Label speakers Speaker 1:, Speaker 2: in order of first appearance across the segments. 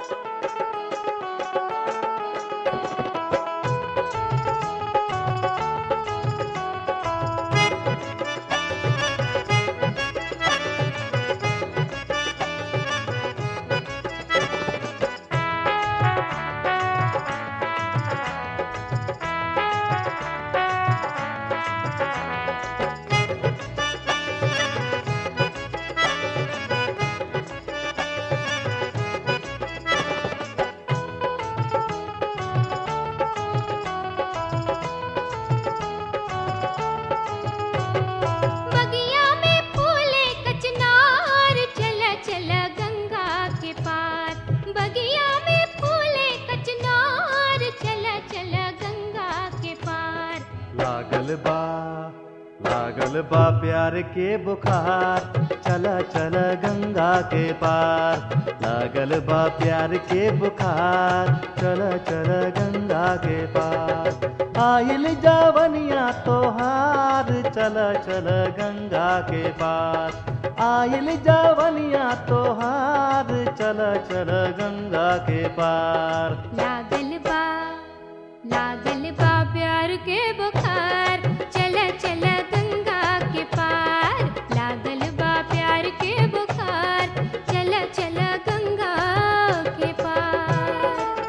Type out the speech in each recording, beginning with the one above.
Speaker 1: बगिया में फूले कचनार चला चला गंगा के पार बगिया में फूले कचनार चला चला गंगा के पार
Speaker 2: लागल बा लागल बा प्यार के बुखार चला चला गंगा के पार लागल बा प्यार के बुखार चला चला गंगा के पार आइल जावनिया तोहार चला चला गंगा के पार आइल जावनिया तोहार चला चला गंगा के पार
Speaker 1: लागल बा लागल बा प्यार के बुखार चला चला गंगा के पार लागल बा प्यार के बुखार चला चला गंगा के पार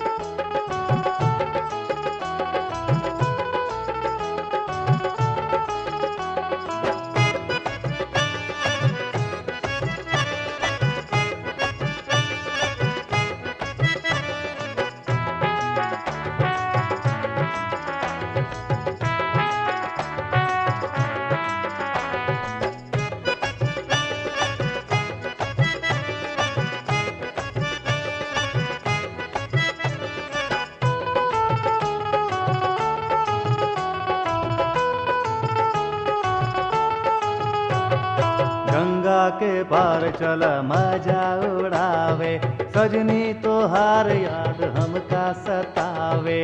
Speaker 2: गंगा के पार चल मजा उड़ावे सजनी तोहार याद हमका सतावे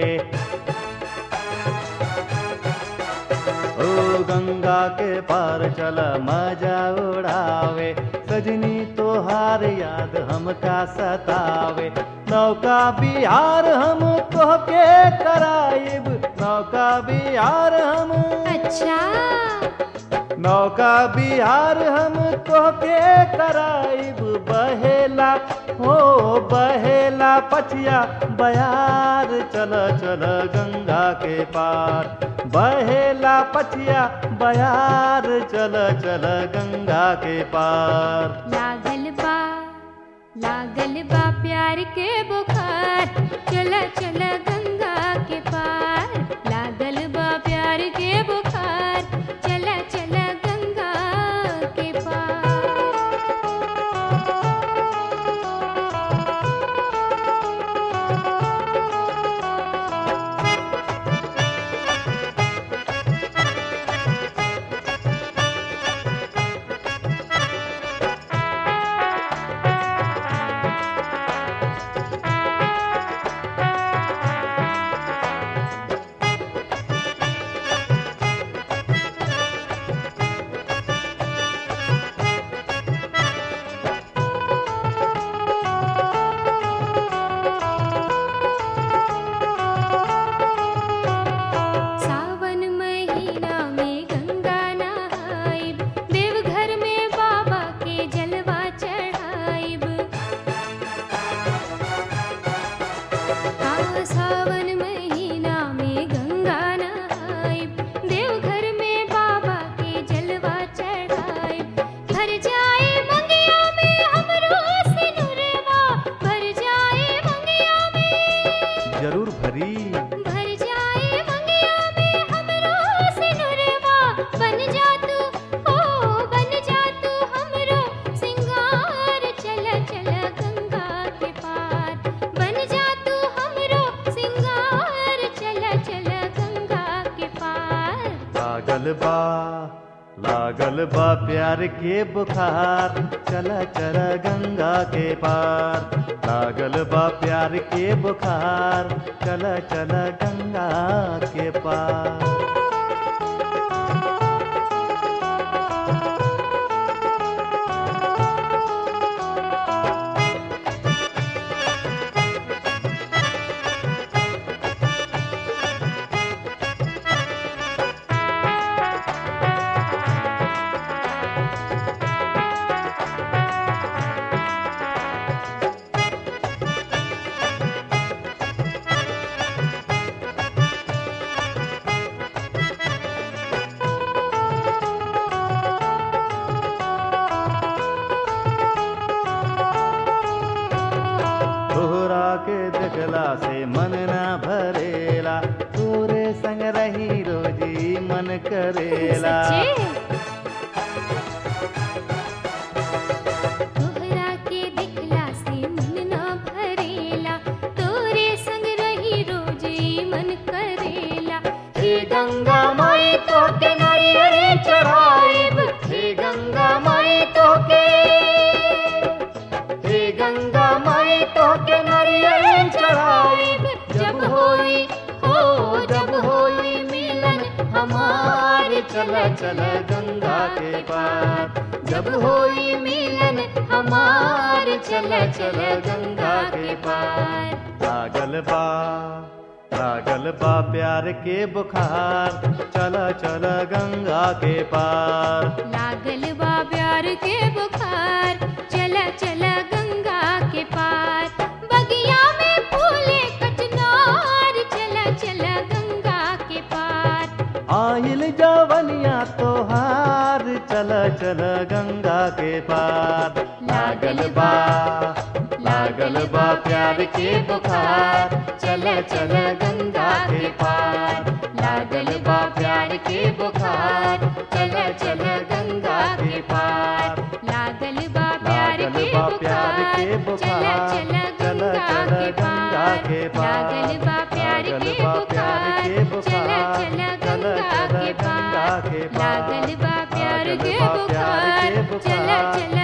Speaker 2: ओ गंगा के पार चल मजा उड़ावे सजनी तोहार याद हमका सतावे नौका बिहार हम तोहके कराइब नौका बिहार हम
Speaker 1: अच्छा
Speaker 2: नौका बिहार हम तोहके कराइब बहेला हो बहेला पछिया बयार चल चल गंगा के पार बहेला पछिया बयार चल चल गंगा के पार
Speaker 1: लागल बा लागल बा प्यार के बुखार चला चला गंगा के पार लागल बा प्यार के बुखार चला चला गंगा के पार सावन महीना में गंगा नहाइब देवघर में बाबा के जलवा चढ़ाइब हाँ सावन महीना में गंगा नहाइब देवघर में बाबा के जलवा चढ़ाइब भर जाए मंगिया में हमरो सिनुरवा भर जाए मंगिया में
Speaker 2: जरूर भरी
Speaker 1: भर जाए मंगिया में हमरो सिनुरवा बन जा तू ओ बन जा तू हमरो सिंगार चल चल गंगा के पार बन जा तू हमरो सिंगार चल चल गंगा के पार
Speaker 2: लागल बा लागल बा प्यार के बुखार चला चला गंगा के पार लागल बा प्यार के बुखार चला चला गंगा के पार देखला से मन ना भरेला तोरे संग रही रोजी मन करेला
Speaker 1: सच्चे तोहरा के दिखला से मन ना भरेला तोरे संग रही रोज ई मन करेला
Speaker 2: हे गंगा माई तो के नारियल चढ़ाइब हे गंगा माई तो के हे गंगा माई तो के नारियल चढ़ाइब जब होई हो जब होई मिलन हमार चल चल गंगा के पार जब होई मिलन हमार चल चल गंगा के पार लागल बा लागल बा प्यार के बुखार चल चल गंगा के पार
Speaker 1: लागल बा प्यार के बुखार चला चला गंगा के पार बगिया में फूले कचनार चला चला गंगा के पार
Speaker 2: आइल जवनिया तोहार चल चल गंगा के पार लागल बा लागल बा प्यार के बुखार चल चल गंगा के पार लागल बा प्यार के बुखार चल चल गंगा के पार
Speaker 1: लागल बा प्यार
Speaker 2: लागल
Speaker 1: के
Speaker 2: बा प्यार के
Speaker 1: बुखार चला
Speaker 2: बुखार
Speaker 1: चला
Speaker 2: चल
Speaker 1: गंगा
Speaker 2: चल
Speaker 1: के
Speaker 2: गंगा
Speaker 1: पार
Speaker 2: के पार
Speaker 1: लागल बा प्यार
Speaker 2: लागल
Speaker 1: के
Speaker 2: बा प्यार के
Speaker 1: बुखार चला
Speaker 2: बुखार
Speaker 1: चला
Speaker 2: चल
Speaker 1: गंगा
Speaker 2: चल
Speaker 1: के
Speaker 2: गंगा
Speaker 1: पार
Speaker 2: के पार
Speaker 1: लागल बा प्यार
Speaker 2: लागल
Speaker 1: के
Speaker 2: बा प्यार
Speaker 1: बुखार
Speaker 2: के
Speaker 1: चला
Speaker 2: बुखार
Speaker 1: चला